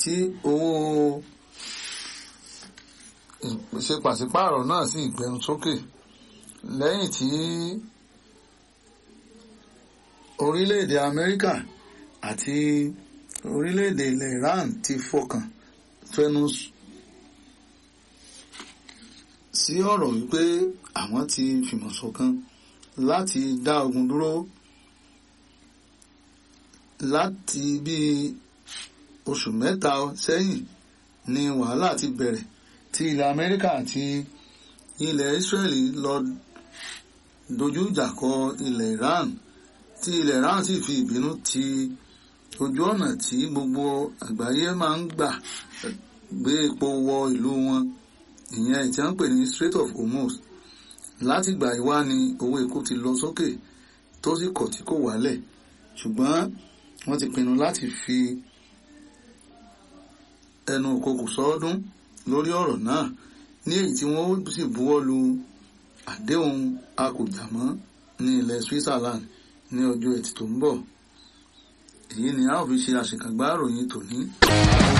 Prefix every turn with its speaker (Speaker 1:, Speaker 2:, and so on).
Speaker 1: tí owó ṣe pàṣípààrọ̀ náà sì gbẹnu sókè lẹ́yìn tí orílẹ̀-èdè Amẹ́ríkà àti orílẹ̀-èdè ilẹ̀ Iran ti fọkàn fẹnu sí ọ̀rọ̀ wípé àwọn ti fìmọ̀ ṣọ̀kan láti dá ogun dúró láti bí oṣù mẹ́ta sẹ́yìn ni wàhálà ti bẹ̀rẹ̀ tí ilẹ̀ Amẹ́ríkà àti ilẹ̀ Israeli lọ dojú ìjà kọ ilẹ̀ Iran tí ilẹ̀ Iran sì fi ìbínú ti ojú ọ̀nà tí gbogbo àgbáyé máa ń gbà gbé epo wọ ìlú wọn ìyẹn tí wọ́n ń pè ní Strait of Hormuz láti gbà ìwá ni owó epo ti lọ sókè tó sì kọ̀ tí kò wálẹ̀ ṣùgbọ́n wọ́n ti pinnu láti fi ẹnu òkokò sọ́ọ́dún lórí ọ̀rọ̀ náà ní èyí tí wọ́n sì buwọ́ lu àdéhùn akùjàmọ́ ní ilẹ̀ Switzerland ní ọjọ́ ẹtì tó ń bọ̀ èyí ni a ó fi ṣe àṣekágbá ìròyìn tòní.